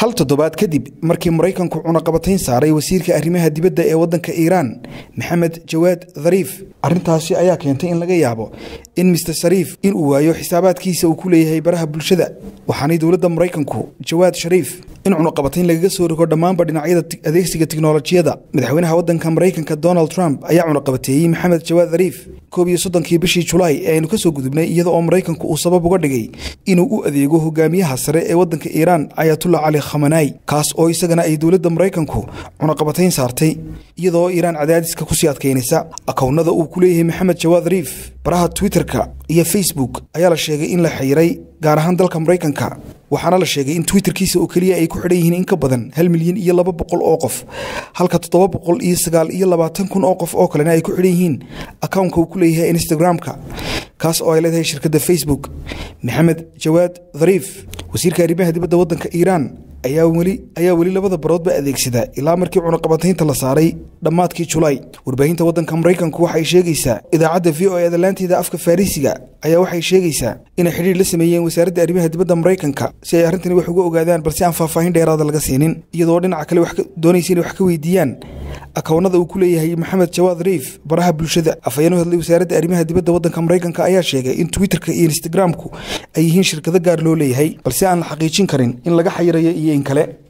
hal toddobaad kadib markii maraykanku cunaqabatayn saaray wasiirka arrimaha dibadda ee waddanka iiraan maxamed jawaad dhariif arrintaasi ayaa keentay in laga yaabo in mister shariif inuu waayo xisaabaadkiisa uu ku leeyahay baraha bulshada waxaanay dowladda maraykanku jawaad shariif in cunaqabatayn lagaga soo rogo dhammaanba dhinacyada adeegsiga tiknolojiyada madaxweynaha waddanka maraykanka donald trump ayaa cunaqabateeyey maxamed jawaad dhariif koob iyo soddonkii bishii julaay ee aynu ka soo gudubnay iyada oo maraykanku uu sabab uga dhigay inuu u adeego hogaamiyaha sare ee waddanka iiraan ayatullah cali khamanai kaas oo isagana ay dowladda maraykanku cunaqabatayn saartay iyadaoo iiraan cadaadiska kusii adkaynaysa akownada uu ku leeyahay maxamed jawaad dhariif baraha twitterka iyo facebook ayaa la sheegay in la xiiray gaar ahaan dalka maraykanka waxaana la sheegay in twitterkiisa oo keliya ay ku xidhan yihiin in ka badan hal milyan iyo laba boqol oo qof halka toddoba boqol iyo sagaal iyo labaatan kun oo qof oo kalena ay ku xidhan yihiin akownka uu ku leeyahay instagram-ka kaas oo ay leedahay shirkadda facebook maxamed jawaad dhariif wasiirka arrimaha dibadda waddanka iiraan ayaa weli ayaa weli labada baroodba adeegsada ilaa markii cunaqabataynta la saaray dhammaadkii julaay warbaahinta waddanka maraykanku waxay sheegaysaa idaacadda v o e dalaanteeda afka farisiga ayaa waxay sheegaysaa inay xidhiir la sameeyeen wasaaradda arrimaha dibadda maraykanka si ay arrintani wax uga ogaadaan balse aan faahfaahin dheeraada laga siinin iyadoo dhinaca kale doonaysa inay wax ka weydiiyaan akownada uu ku leeyahay maxamed jawaad dhariif baraha bulshada afhayeen u hadlay wasaaradda arrimaha dibadda waddanka maraykanka ayaa sheegay in twitterka iyo instagramku ay yihiin shirkado gaar loo leeyahay balse aan la xaqiijin karin in laga xayirayo iyo in kale